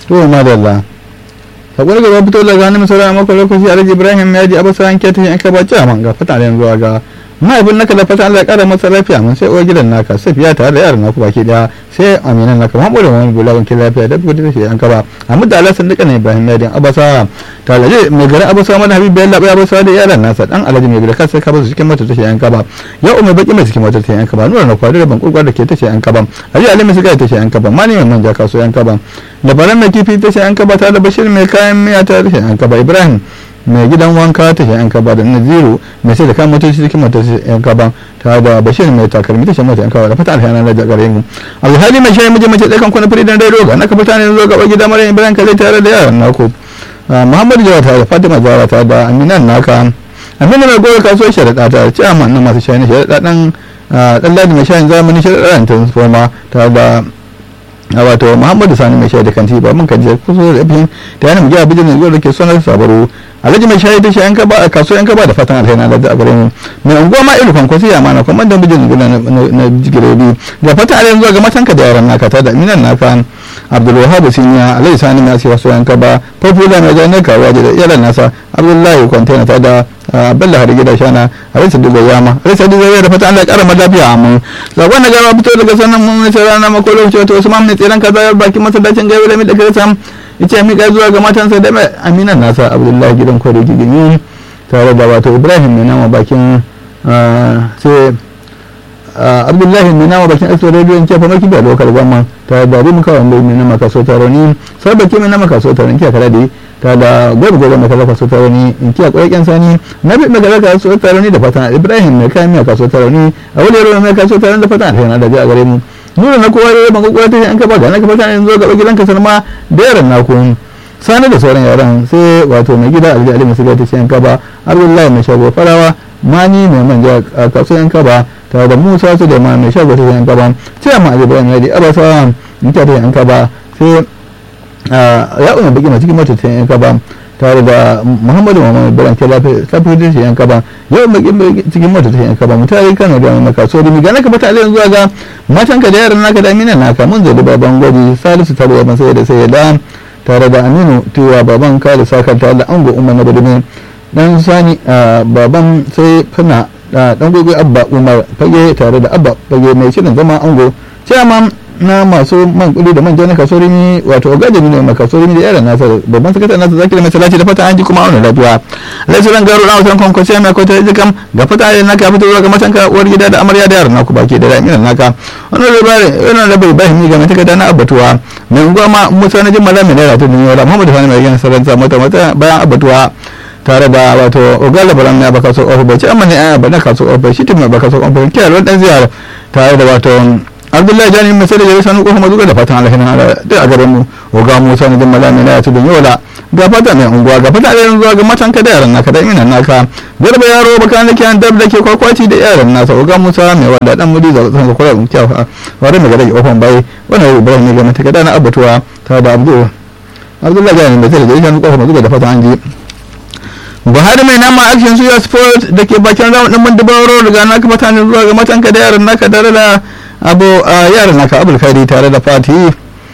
to ma da Allah sakon gaba fito daga hannun misali a mako lokaci alhaji ibrahim ya ji abasa an kyata yanka ba ci man ga fata da yanzu ga mahaifin naka da fata Allah ya kara masa lafiya mun sai uwar gidan naka safiya tare da yaran naku baki daya sai aminan naka mamu da wani bula wankin lafiya da gudu shi yanka ba amma da Allah sun duka ne ibrahim ya din abasa talaje mai garin abasa mana habibu ya labai abasa da yaran nasa dan alhaji mai gari kansa ka basu cikin mota tashi yanka ba ya umar baki mai cikin mota tashi yanka ba nura na kwari da bankurkwar da ke tashi yanka ba alhaji alimi suka tashi yanka ba mani mai manja kaso yanka ba labaran mai kifi tashi yanka ba tare da bashir mai kayan miya ta tashi yanka ba ibrahim mai gidan wanka ta yan kaba da naziru mai sai da kan motoci cikin motoci yan kaba ta da bashir mai takalmi ta shan mota yan kaba da fata alhana na gare mu alhali mai shayi miji mace tsakan kuna firidan rai roga na kafa ne zo gaba gida mara ibrahim kalai tare da yaran naku muhammadu jawa ta da fatima jawa ta da aminan naka amina mai gora kasuwar sharaɗa ta ce amma na masu shayi na sharaɗa ɗan ɗan ladi mai shayin zamani sharaɗa ta transforma ta da wato muhammadu sani mai shaida kanti ba mun kaje kusa da ibn ta yana mugiya bijin zuwa da ke sonar sabaru alhaji mai shaida shi yanka ba a kaso yanka ba da fatan alheri na da gare mu mai unguwa ma ilu kan kwasi amana kuma dan bijin zuwa na jigirebi da fatan alheri zuwa ga matanka da yaran naka ta da minan naka abdul wahab sinya alhaji sani mai asiwa so yanka ba popular mai ganin kawo da yaran nasa abdullahi kwantena ta da abdullahi har gida shana alhaji sadu yama alhaji sadu zai da fatan Allah ya kara lafiya amma zakon da gaba fito daga sanan mun ne rana mako lokaci wato Usman ne tsiran kaza bakin masallacin gaiwa da mi da kirsan yace mi ga zuwa ga matansa da aminan nasa abdullahi gidan kwari gigimi tare da wato Ibrahim ne nama bakin sai abdullahi mai nama bakin aso radio in kefa maki da lokal gwamma ta da bi muka wanda mai nama kaso taroni sai baki mai nama kaso taroni kiya kada dai ta da gobe gobe mai kaza kaso taroni in kiya kwarai kyan sani na bi mai kaza kaso taroni da fatan ibrahim mai kayan miya kaso taroni a wani yaro mai kaso taroni da fatan alheri da ji a gare mu nuna na kowa da ban kowa ta an ka ba ga na ka fatan yanzu ga gidanka sanma da yaran naku sani da sauran yaran sai wato mai gida alhaji ali musu ta ce an kaba abdullahi mai shago farawa mani mai manja a kasuwan kaba tare da musa su da mai shago ta yan kaba sai amma ali bayan yadi abasa in ta yan kaba sai ya umar baki mai cikin mota ta yan kaba tare da muhammadu muhammadu baran ke lafiya ta yan kaba ya umar baki cikin mota ta yan kaba mutane kano da mai kasuwa da miga naka fata aliyan zuwa ga matanka da yaran naka da minan naka mun zai da baban gwaji salisu tare da sai da sai da tare da aminu tiwa baban kare sakar tare da ango umar na badumin dan sani baban sai fana dan gobe abba umar fage tare da abba fage mai shirin zama ango chairman na masu man kudi da manja na kasuwar ni wato ogajin ne mai kasuwar ni da yaran nasa babban sakataren nasa zaki da mai salati da fata an ji kuma auna lafiya laisuran garo na wasan kwankwasi mai kwata ji kam ga fata da naka fito ga matanka uwar gida da amarya da yaran naku baki da daminan naka wannan labari wannan labari bahimi ga mai takarda na abbatuwa mai unguwa ma musa na jimala mai naira ta duniya muhammadu fani mai gina sarrafa mata mata bayan abbatuwa tare da wato ogala baran ya baka so ofe ce amma ne aya bana kaso ofe shi tun mai baka so ofe kiyar wani dan ziyara tare da wato abdullahi jani mai sai da jari sanu kuma zuga da fatan alhin da a garin mu oga musa na jimala mai naira ta duniya wala ga fata mai unguwa ga fata da zuwa ga matan ka da yaran naka da iminan naka garba yaro baka ne kiyan dab da ke kwakwaci da yaran nasa oga musa mai wanda dan mudi da san kwara mun kyawa wanda mai gare ofan bai wannan ibrahim ne ga mata kada na abatuwa ta da abdu abdullahi jani mai sai da jari sanu kuma zuga da fatan an ji buhari mai nama action suya sport da ke bakin rawar ɗin mandubaro daga naka mutane zuwa ga matanka da yaran naka tare da abu yaran naka abulkari tare da fati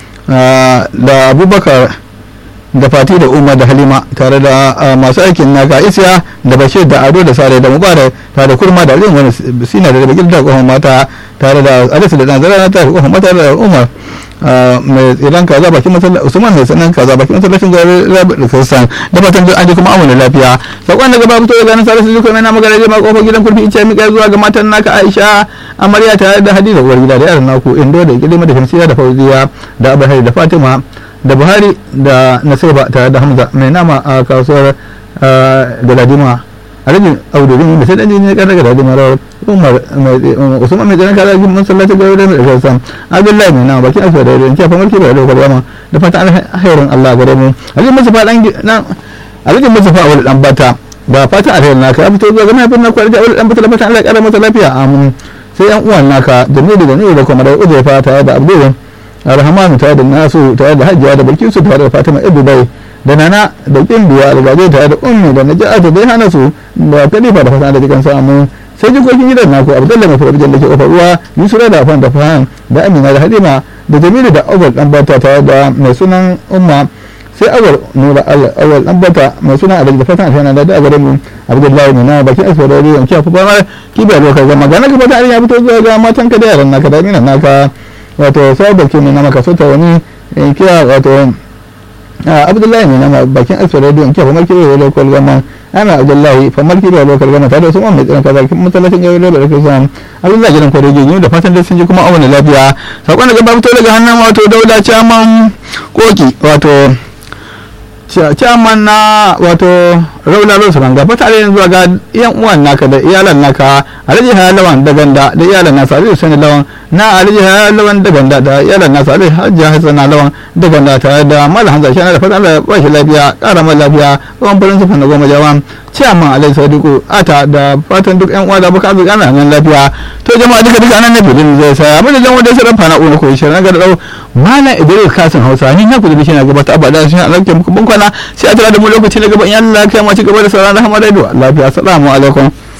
da abubakar da fati da umar da halima tare da masu aikin naka isya da bashir da ado da sare da mubarak tare da kurma da rin wani sina da bagil da kohon mata tare da alisu da nazara na tare kohon mata da umar mai tsiran kaza bakin masallacin usman mai sanan kaza bakin masallacin gari rabi da kristan da fatan an ji kuma amuna lafiya sakon daga babu to ganin salisu duka mai na magana je ma kofar gidan kurfi ice mika zuwa ga matan naka aisha amarya tare da hadiza uwar gida da yaran naku indo da kilima da shamsiya da fauziya da abahari da fatima da buhari da nasiba tare da hamza mai nama a kasuwar galadima alhaji audurin da sai dan jini kan daga galadima rawar umar usman mai tsanin kaza mun sallata ga wurin da sassan abdullahi mai nama bakin asuwa da yanki a famar kibar da kwalwama da fata alherin allah gare mu alhaji musufa dan alhaji musufa wani dan bata ba fata alherin naka ya fito zuwa ga mahaifin na kwarja wani dan bata da fata allah ya kara masa lafiya amin sai yan uwan naka da nuri da nuri da kuma da uzaifa tare da abdullah alhamanu tare da nasu tare da hajjiya da bilkisu tare da fatima bai da nana da kimbiya da gaje tare da ummi da naja'atu bai hana su da kalifa da fasana da jikan samu sai jikokin gidan naku abdullahi mai fara da ke kofar ruwa yusura da afan da fahan da amina da halima da jamilu da awal dan bata tare da mai sunan umma sai awal nura awal dan bata mai sunan alhaji da fatan alhana da da mu abdullahi ne na bakin asfara da yanki a fubar kibiya lokacin zama ga naka fata ya fito zuwa ga matan ka da yaran naka da minan naka wato sai barke ne na maka sota wani kira wato abdullahi ne na bakin asfara da yanki a fubar kibiya lokacin zama ana abdullahi famar kibiya lokacin zama tare da su mai tsirin kaza masallacin yau da da kai sam abdullahi gidan kwarai gini da fatan da sun ji kuma awon lafiya sakon da gaba fito daga hannun wato dauda caman koki wato chairman na wato raula rosu ranga fata da yanzu ga yan uwan naka da iyalan naka alhaji haya lawan da ganda da iyalan nasa alhaji sani lawan na alhaji haya lawan da ganda da iyalan nasa alhaji hajji hasana lawan da ganda tare da malam hanzar shana da fata Allah ya ba shi lafiya kara mai lafiya tsawon farin sufan da goma jawan chairman alhaji sadiku ata da fatan duk yan uwa da baka arziki ana nan lafiya to jama'a duka duka anan na bidin zai sa abin da jan wanda sai rafa na ƙona koyi shirin ga da dau malam idris kasin hausa ni na ku da shi na gaba ta abada shi na alƙe muku bankwana sai a tara da mu lokaci na gaba in Allah ya kai mu ci gaba da sauran rahama radio lafiya assalamu alaikum